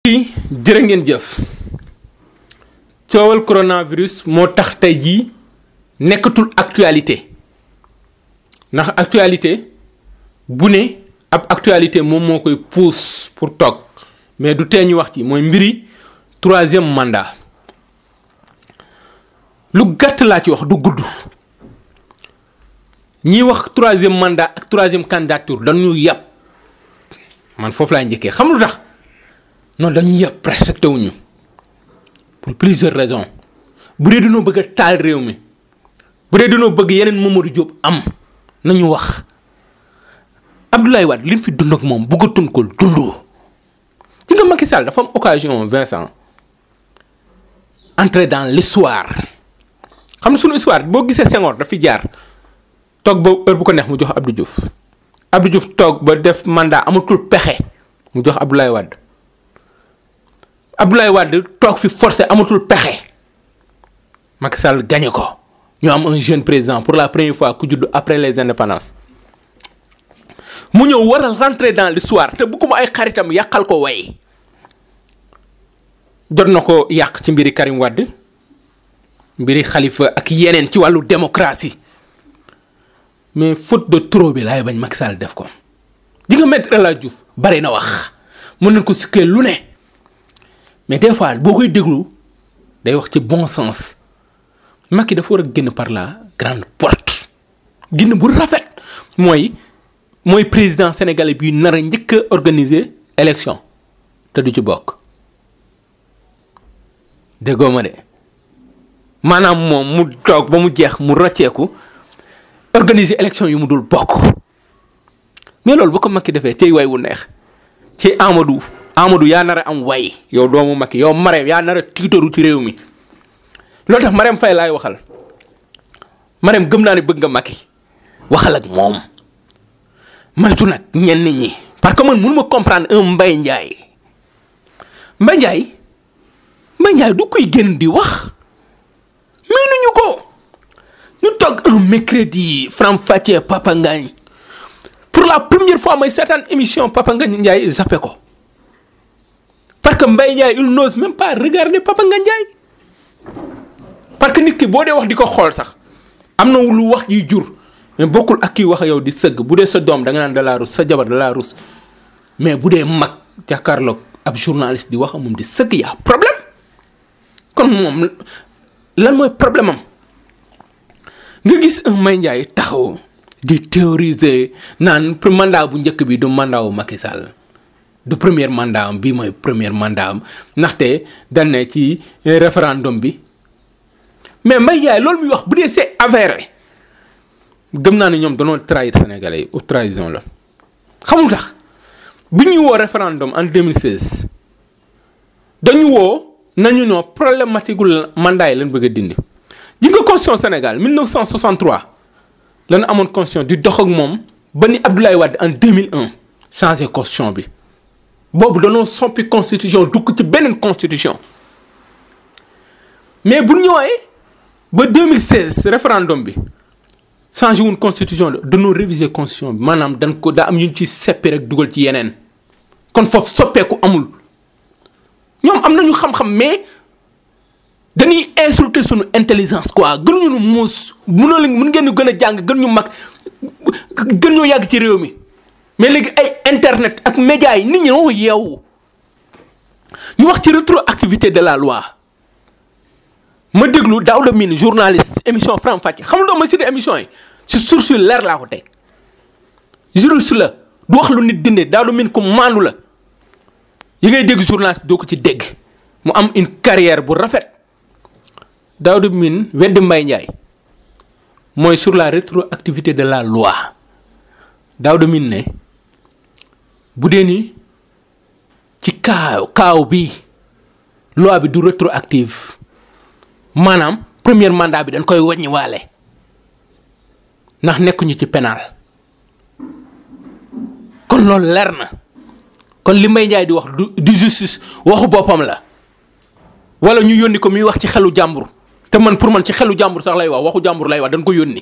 jërë ngeen jëf coowal coronavirus moo tax tey jii nekkatul actualité ndax actualité bu ne ab actualité moom moo koy pousse pour toog mais du tee ñu wax ci mooy mbiri troisième mandat lu gàtt laa ci wax du gudd ñiy wax troisième mandat ak troisième candidature dañu yàpp man foofu laay njëkkee xam lu tax non dañu yàpp respecté wuñu pour plusieurs raisons bu dee dañoo bëgg a taal réew mi bu dee dañoo bëgg yeneen Mamadou Diop am nañu wax Abdoulaye Wade li ñu fi dund ak moom bëggatuñ ko dund ci nga Macky Sall dafa am occasion Vincent entrer dans l'histoire xam nga sunu histoire boo gisee Senghor daf fi jaar toog ba heure bu ko neex mu jox Abdou Diouf Abdou Diouf toog ba def mandat amatul pexe mu jox Abdoulaye Wade Abdoulaye Wade toog fi forcé amatul pexe Macky Sall gagné ko ñu am un jeune président pour la première fois ku judd après les indépendances mu ñëw waral rentrer dans l'histoire te bu ko ay xaritam yàqal ko way jot na ko yàq ci mbiri Karim Wade mbiri Khalifa ak yeneen ci wàllu démocratie mais faute de trop bi laay bañ Macky Sall def ko di nga Maître El Hadji Diouf bari na wax mën nañ ko sikkee lu ne mais des fois boo koy déglu day wax ci bon sens Macky dafa war a génn par la grande porte génn bu rafet mooy mooy président sénégalais bi nar a njëkk a organiser élection te du ci bokk déggoo ma de maanaam moom mu toog ba mu jeex mu rocceeku organiser élection yu mu dul bokk mais loolu bu ko Macky defee cay way wu neex ci Amadou Amadou yaa nar a am way yow doomu Macky yow Marème yaa nar a tiitaru ci réew mi loolu tax Marème Faye laay waxal Marème gëm naa ne bëgg nga Macky waxal ak moom maytu nag ñenn ñi parce que man mënu ma comprendre un Mbaye Ndiaye Mbaye Ndiaye Mbaye Ndiaye du koy génn di wax miinuñu ko ñu toog un mercredi Faram Facce Papa Ngagne pour la première fois may seetaan émission Papa Ngagne Ndiaye zappé ko parce que Mbaye Ndiaye il n'ose même pas regarder Papa Ngagne Ndiaye parce que nit ki boo dee wax di ko xool sax am na lu wax jiy jur mais bokkul ak kii wax yow di sëgg bu dee sa doom da nga naan da laa rus sa jabar da laa rus mais bu dee mag jàkkaarloog ab journaliste di wax moom di sëgg yaa problème kon moom lan mooy problème am nga gis un Mbaye Ndiaye taxaw di théoriser naan mandat bu njëkk bi du mandat wu Macky Sall du premier mandat am bii mooy premier mandat am ndaxte dañ ne ci référendum bi mais Mbaye Ndiaye loolu muy wax bu dee c'est avéré gëm naa ne ñoom danoo trahir sénégalais yi ou trahison la xamul tax bu ñuy woo référendum en 2016 dañu woo nañu noo problématique la mandat yi lañ bëgg a dindi ji nga constitution Sénégal 1963 lañu amoon constitution di dox ak moom ba ni Abdoulaye Wade en 2001 changé constitution bi boobu danoo soppi constitution dugg ci beneen constitution mais bu ñëwee ba 2016 référendum bi changé wuñ constitution de dañoo réviser constitution bi maanaam dañ ko daa am ñu ci seppi rek dugal ci yeneen kon foofu soppeeku amul ñoom am nañu xam-xam mais dañuy insulter suñu intelligence quoi gënuñu nu muus mënoo leen mën ngeen ñu gën a jàng gën ñu mag gën ñoo yàgg ci réew mi mais léegi ay internet ak médias yi nit ñi ñoo yeewu ñu wax ci rétroactivité de la loi ma déglu Daouda Mine journaliste émission Faram Facce xam nga ma si émission yi si source yu leer laa ko teg juriste la du wax lu nit dinde Daouda Mine ku maandu la yi ngay dégg journaliste doo ko ci dégg mu am une carrière bu rafet Daouda Mine weddi Mbaye Ndiaye mooy sur la rétroactivité de la loi Daouda Mine ne bu dee ni ci kaaw kaaw bi loi bi du rétroactive maanaam premier mandat bi dañ koy wàññi waale ndax nekkuñu ci pénal kon loolu leer na kon li Mbaye Ndiaye di wax du du justice waxu boppam la wala ñu yónni ko muy wax ci xelu jàmbur te man pour man ci xelu jàmbur sax lay wax waxu jàmbur lay wax dañ ko yónni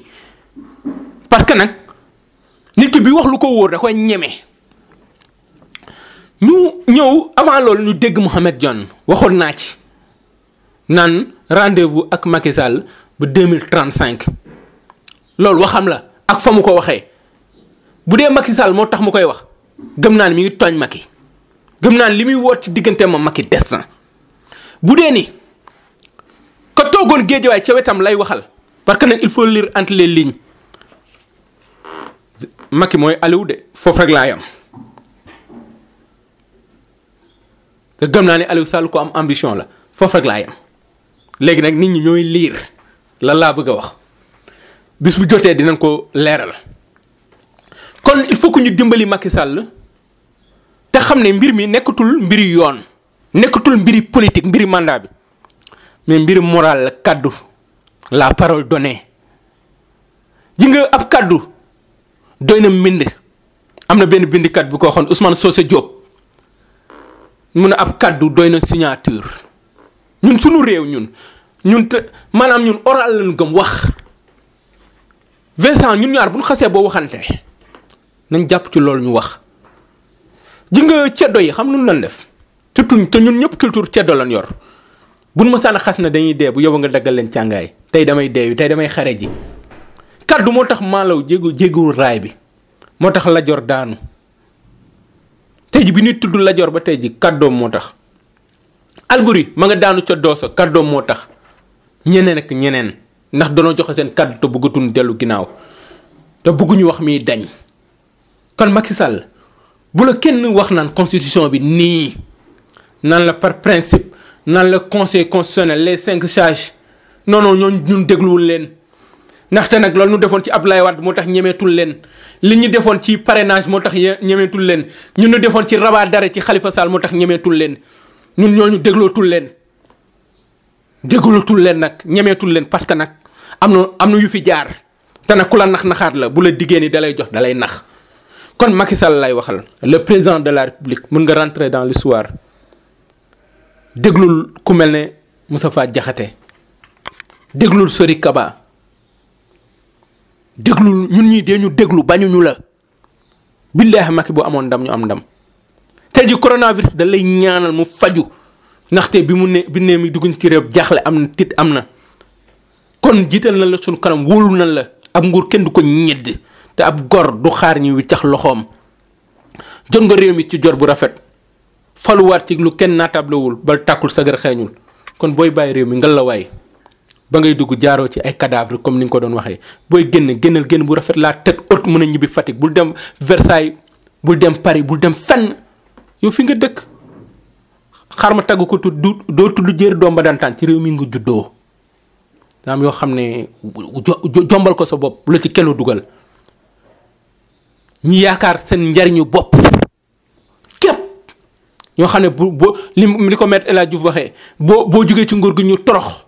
parce que nag nit ki bi wax lu ko wóor da koy ñeme ñu ñëw avant loolu ñu dégg Mohamed Dionne waxoon naa ci naan rendez-vous ak Macky Sall ba deux mille trente cinq loolu waxam la ak fa mu ko waxee bu dee Macky Sall moo tax mu koy wax gëm naa ni mi ngi tooñ Macky gëm naa ni li muy woot ci diggante moom Macky des na bu dee ni ko toogoon géejawaay ca wetam lay waxal parce que nag il faut lire entre les lignes Macky mooy Aliou de foofu rek laa yam te gëm naa ne Aliou Sall ko am ambition la foofu rek laa yam léegi nag nit ñi ñooy liir lan laa bëgg a wax bis bu jotee dinañ ko leeral kon il faut que ñu dimbali Macky Sall te xam ne mbir mi nekkatul mbiri yoon nekkatul mbiri politique mbiri mandat bi mais mbiri moral la kàddu la parole donnée ji nga ab kàddu doy na mbind am na benn bindikat bu ko waxoon Ousmane Socé Diop mun a ab kàddu doy na signature ñun suñu réew ñun ñun te maanaam ñun oral lañu gëm wax Vincent ñun ñaar bu ñu xasee boo waxante nañ jàpp ci loolu ñu wax ji nga ceddo yi xam lu ñu lan def surtout te ñun ñëpp culture ceddo lan yor buñ ma sànn xas na dañuy dee bu yow nga daggal leen càngaay tey damay deewi tey damay xare ji kaddu moo tax maalaw jégu jéguwul raay bi moo tax lajor daanu tey ji bi ñuy tudd lajor ba tey ji kàddoom moo tax alburi ma nga daanu ca doosa kàddoom moo tax ñeneen ak ñeneen ndax danoo joxe seen kàddu te bëggatuñ dellu ginnaaw te bëgguñu wax miy dañ kon Macky Sall bu la kenn wax naan constitution bi nii naan la par principe naan la conseil constitutionnel les cinq sages non non ñoo ñun dégluwul leen ndaxte nag loolu ñu defoon ci Abdoulaye Wade moo tax ñemeetul leen li ñu defoon ci parrainage moo tax ñemeetul leen ñun ñu defoon ci rabat d'arrêt ci Khalifa Sall moo tax ñemeetul leen ñun ñooñu déglootul leen déglootul leen nag ñemeetul leen parce que nag am na am na yu fi jaar te nag ku la nax naxaat la bu la diggée ni dalay jox dalay nax kon Macky Sall lay waxal le président de la République mën nga rentrer dans l'histoire déglul ku mel ne Moustapha Diakhaté déglul Sori Kaba déglul ñun ñii dee ñu déglu bañuñu la billaahi Macky bu amoon ndam ñu am ndam tey ji coronavirus da lay ñaanal mu faju ndaxte bi mu ne bi ne mi dugg ci réew jaaxle am na tit am na kon jiital na la suñu kanam wóolu na la ab nguur kenn du ko ñedd te ab gor du xaar ñi wiccax loxoom jot nga réew mi ci jor bu rafet faluwaat ci lu kenn naatablewul bal tàkkul sagar xeeñul kon booy bàyyi réew mi ngal la waay ba ngay dugg jaaroo ci ay cadavre comme ni nga ko doon waxee booy génn génnal génn bu rafet laa tête haute mën a ñibbi Fatick bul dem Versailles bul dem Paris bul dem fenn yow fi nga dëkk xaar ma tagg ko tudd doo tudd jër doom ba dantaan ci réew mi nga juddoo daam yoo xam ne jombal ko sa bopp bu la ci kenn dugal ñi yaakaar seen njariñu bopp képp ñoo xam ne bu boo li li ko maître El Hadj Diouf waxee boo boo jógee ci nguur gi ñu torox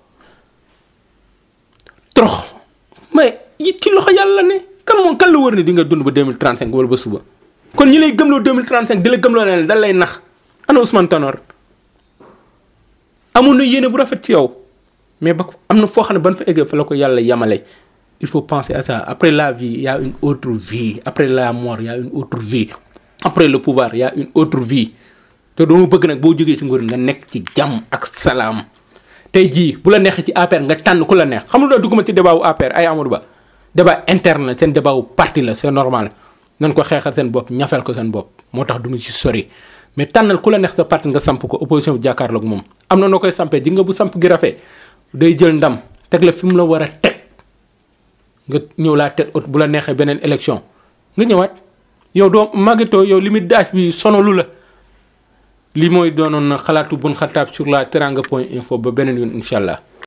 torox mais it ci loxo yàlla ne kan moom kan la wër ne di nga dund ba 2035 wala ba suba kon ñi lay gëmloo 2035 di la gëmloo ne dal lay nax ana Ousmane Tanor amoon na yéene bu rafet ci yow mais ba am na foo xam ne ban fa eggee fa la ko yàlla yamale il faut penser à ça après la vie il y a une autre vie après la mort il y a une autre vie après le pouvoir il y a une autre vie te doo bëgg nag boo jógee ci nguur nga nekk ci jàmm ak salaam tey jii bu la neexee ci APR nga tànn ku la neex xam nga dugguma ci débat wu APR ay Amadou Ba débat interne la seen débat wu parti la c'est normal nañ ko xeexal seen bopp ñafel ko seen bopp moo tax du ñu ci sori mais tànnal ku la neex sa parti nga samp ko opposition bi jàkkaarloog moom am na noo koy sampee ji nga bu samp gi rafet day jël ndam teg la fi mu la war a teg nga ñëw laa teg ot bu la neexee beneen élection nga ñëwaat yow doo màggetoo yow limite d'âge bi sonalu la li mooy doonoon na xalaatu bun xataab sur la teranga point info ba beneen yoon incha allah.